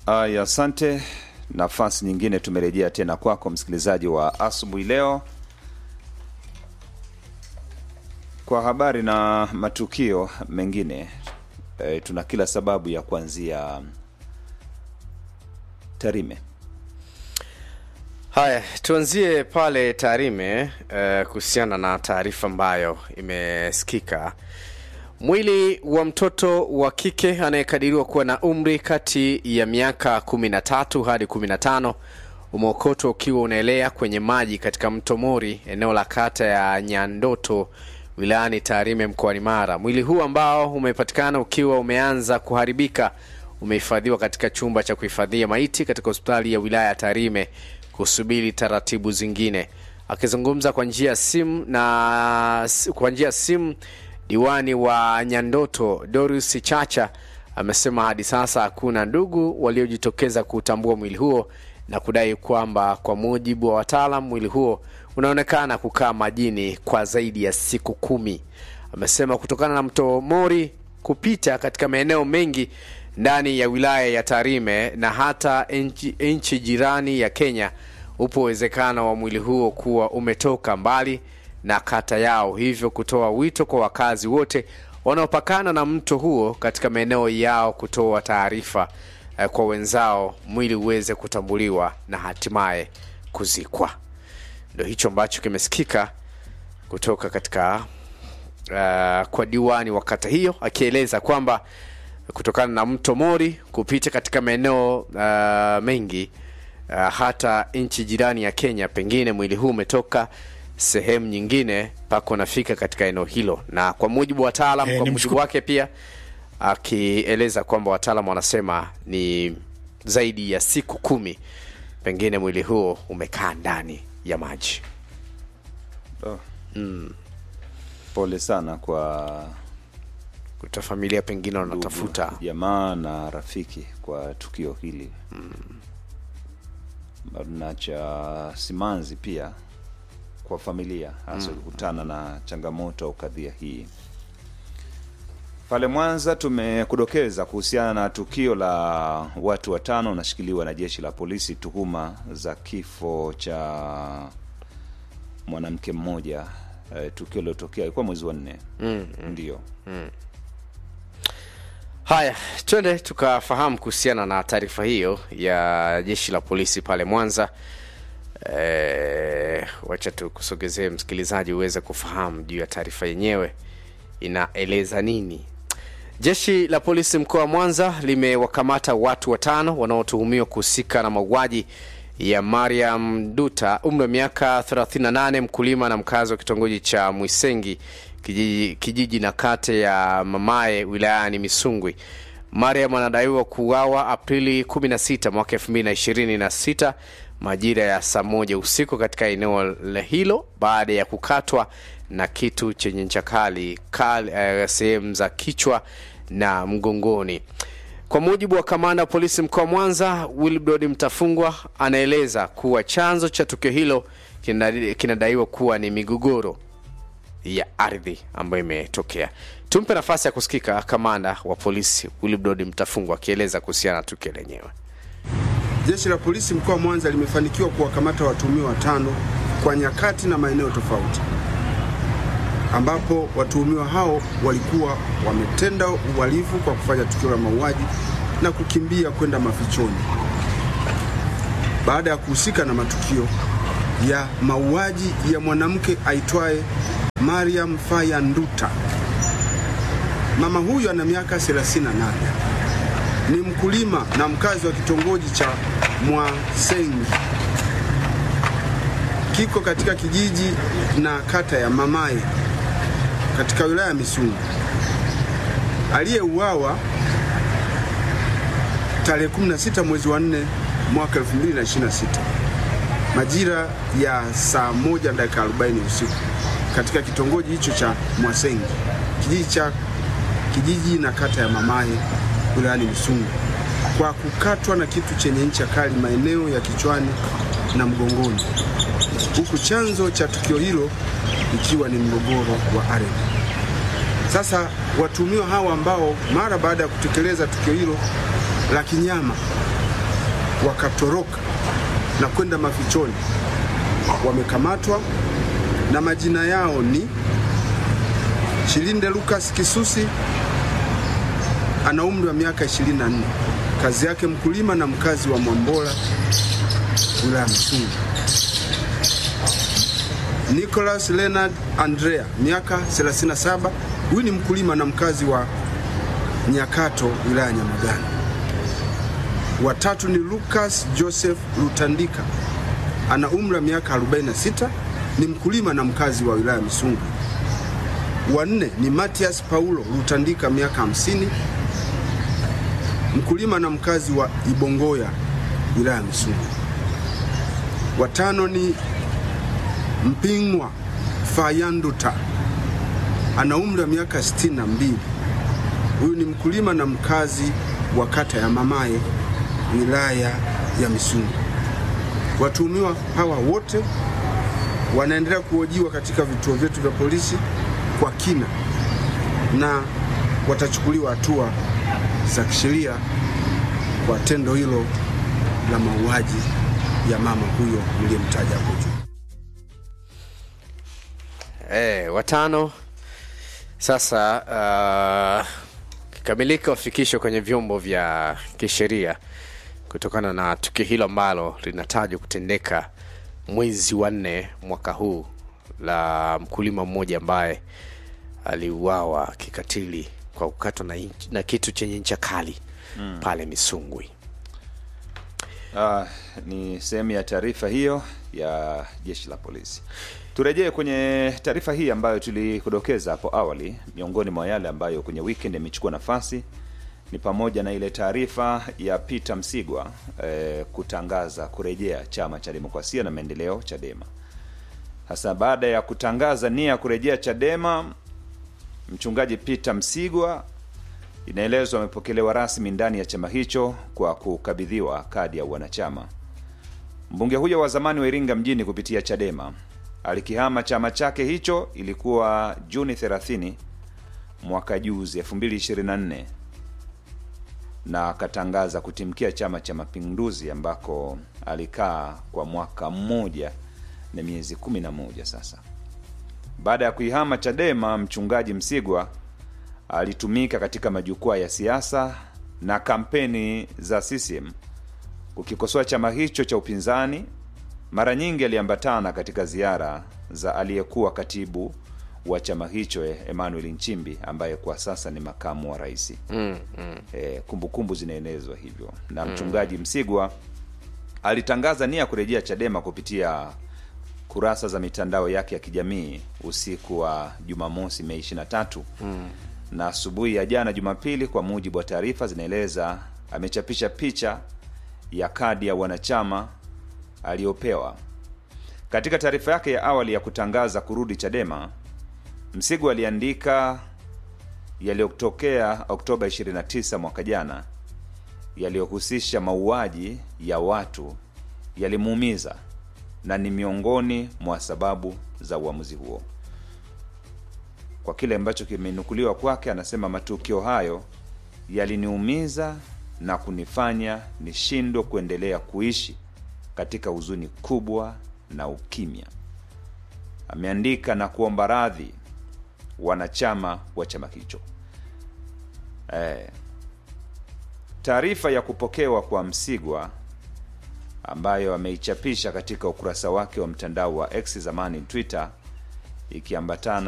Aya, asante. Nafasi nyingine tumerejea tena kwako msikilizaji wa asubuhi leo kwa habari na matukio mengine. E, tuna kila sababu ya kuanzia Tarime. Haya, tuanzie pale Tarime eh, kuhusiana na taarifa ambayo imesikika. Mwili wa mtoto wa kike anayekadiriwa kuwa na umri kati ya miaka 13 hadi 15 umeokotwa ukiwa unaelea kwenye maji katika mto Mori, eneo la kata ya Nyandoto wilayani Tarime mkoani Mara. Mwili huu ambao umepatikana ukiwa umeanza kuharibika umehifadhiwa katika chumba cha kuhifadhia maiti katika hospitali ya wilaya ya Tarime kusubiri taratibu zingine. Akizungumza kwa njia ya simu na kwa njia ya simu, diwani wa Nyandoto Doris Chacha amesema hadi sasa hakuna ndugu waliojitokeza kutambua mwili huo na kudai kwamba kwa mujibu wa wataalam mwili huo unaonekana kukaa majini kwa zaidi ya siku kumi. Amesema kutokana na mto Mori kupita katika maeneo mengi ndani ya wilaya ya Tarime na hata nchi, nchi jirani ya Kenya, upo uwezekano wa mwili huo kuwa umetoka mbali na kata yao, hivyo kutoa wito kwa wakazi wote wanaopakana na mto huo katika maeneo yao kutoa taarifa eh, kwa wenzao, mwili uweze kutambuliwa na hatimaye kuzikwa. Ndio hicho ambacho kimesikika kutoka katika uh, kwa diwani wa kata hiyo akieleza kwamba kutokana na mto Mori kupita katika maeneo uh, mengi uh, hata nchi jirani ya Kenya, pengine mwili huu umetoka sehemu nyingine mpaka unafika katika eneo hilo, na kwa mujibu wa wataalam Eh, kwa ni mujibu mshuku- wake pia akieleza kwamba wataalam wanasema ni zaidi ya siku kumi, pengine mwili huo umekaa ndani ya maji. Oh. Pole sana kwa Kuta familia pengine wanatafuta ndugu, jamaa na rafiki kwa tukio hili na cha simanzi pia kwa familia hasa kukutana na changamoto au kadhia hii. Pale Mwanza tumekudokeza kuhusiana na tukio la watu watano wanashikiliwa na jeshi la polisi tuhuma za kifo cha mwanamke mmoja. Eh, tukio lilotokea ilikuwa mwezi wa nne mm, ndio Haya, twende tukafahamu kuhusiana na taarifa hiyo ya jeshi la polisi pale Mwanza. E, wacha tukusogezee msikilizaji uweze kufahamu juu ya taarifa yenyewe inaeleza nini. Jeshi la polisi mkoa wa Mwanza limewakamata watu watano wanaotuhumiwa kuhusika na mauaji ya Mariam Duta, umri wa miaka 38, mkulima na mkazi wa kitongoji cha Mwisengi kijiji, kijiji na kata ya Mamae wilayani Misungwi. Mariam anadaiwa kuuawa Aprili 16 mwaka 2026 majira ya saa moja usiku katika eneo la hilo baada ya kukatwa na kitu chenye ncha kali kali, eh, sehemu za kichwa na mgongoni. Kwa mujibu wa kamanda wa polisi mkoa wa Mwanza, Wilbrod Mtafungwa anaeleza kuwa chanzo cha tukio hilo kinadai- kinadaiwa kuwa ni migogoro ya ardhi ambayo imetokea. Tumpe nafasi ya kusikika kamanda wa polisi Wilbrod Mtafungwa akieleza kuhusiana na tukio lenyewe. Jeshi la polisi mkoa wa Mwanza limefanikiwa kuwakamata watuhumiwa watano kwa nyakati na maeneo tofauti, ambapo watuhumiwa hao walikuwa wametenda uhalifu kwa kufanya tukio la mauaji na kukimbia kwenda mafichoni baada ya kuhusika na matukio ya mauaji ya mwanamke aitwaye Mariam Faya Nduta. Mama huyu ana miaka 38 ni mkulima na mkazi wa kitongoji cha Mwasengi kiko katika kijiji na kata ya Mamaye katika wilaya ya Misungwi, aliyeuawa tarehe 16 mwezi wa 4 mwaka 2026 majira ya saa moja dakika 40 usiku katika kitongoji hicho cha Mwasengi kijiji cha kijiji na kata ya Mamaye wilayani Misungwi kwa kukatwa na kitu chenye ncha kali maeneo ya kichwani na mgongoni, huku chanzo cha tukio hilo ikiwa ni mgogoro wa ardhi. Sasa watuhumiwa hawa ambao mara baada ya kutekeleza tukio hilo la kinyama wakatoroka na kwenda mafichoni wamekamatwa na majina yao ni Shilinde Lucas Kisusi, ana umri wa miaka 24, kazi yake mkulima na mkazi wa Mwambola, wilaya Msungu. Nicholas Leonard Andrea, miaka 37, huyu ni mkulima na mkazi wa Nyakato, wilaya ya Nyamagana. Watatu ni Lucas Joseph Lutandika, ana umri wa miaka 46, ni mkulima na mkazi wa wilaya Misungu. Wanne ni Matias Paulo Lutandika, miaka 50, mkulima na mkazi wa Ibongoya, wilaya ya Misungu. Watano ni Mpingwa Fayanduta, ana umri wa miaka 62, huyu ni mkulima na mkazi wa kata ya Mamaye, wilaya ya Misungu. Watuhumiwa hawa wote wanaendelea kuhojiwa katika vituo vyetu vya polisi kwa kina na watachukuliwa hatua za kisheria kwa tendo hilo la mauaji ya mama huyo mliyemtaja hapo juu. Eh, watano sasa uh, kikamilika wafikishwe kwenye vyombo vya kisheria kutokana na tukio hilo ambalo linatajwa kutendeka mwezi wa nne mwaka huu la mkulima mmoja ambaye aliuawa kikatili kwa kukatwa na, inch- na kitu chenye ncha kali mm. pale Misungwi. Ah, ni sehemu ya taarifa hiyo ya jeshi la polisi. Turejee kwenye taarifa hii ambayo tulikudokeza hapo awali. Miongoni mwa yale ambayo kwenye weekend yamechukua nafasi ni pamoja na ile taarifa ya Peter Msigwa eh, kutangaza kurejea chama cha demokrasia na maendeleo Chadema. Hasa baada ya kutangaza nia ya kurejea Chadema, mchungaji Peter Msigwa inaelezwa amepokelewa rasmi ndani ya chama hicho kwa kukabidhiwa kadi ya wanachama. Mbunge huyo wa zamani wa Iringa mjini kupitia Chadema alikihama chama chake hicho, ilikuwa Juni 30 mwaka juzi 2024, na akatangaza kutimkia Chama cha Mapinduzi ambako alikaa kwa mwaka mmoja na miezi 11 sasa. Baada ya kuihama Chadema, mchungaji Msigwa alitumika katika majukwaa ya siasa na kampeni za CCM kukikosoa chama hicho cha upinzani. Mara nyingi aliambatana katika ziara za aliyekuwa katibu wa chama hicho eh, Emmanuel Nchimbi ambaye kwa sasa ni makamu wa rais. mm, mm. E, kumbukumbu zinaenezwa hivyo na mchungaji Msigwa alitangaza nia ya kurejea Chadema kupitia kurasa za mitandao yake ya kijamii usiku wa Jumamosi Mei 23 mm. na asubuhi ya jana Jumapili, kwa mujibu wa taarifa zinaeleza, amechapisha picha ya kadi ya wanachama aliyopewa. Katika taarifa yake ya awali ya kutangaza kurudi Chadema, Msigwa aliandika yaliyotokea Oktoba 29 mwaka jana yaliyohusisha mauaji ya watu yalimuumiza na ni miongoni mwa sababu za uamuzi huo. Kwa kile ambacho kimenukuliwa kwake, anasema matukio hayo yaliniumiza na kunifanya nishindwe kuendelea kuishi katika huzuni kubwa na ukimya. Ameandika na kuomba radhi wanachama wa chama hicho. Eh, taarifa ya kupokewa kwa Msigwa ambayo ameichapisha katika ukurasa wake wa mtandao wa X zamani Twitter, ikiambatana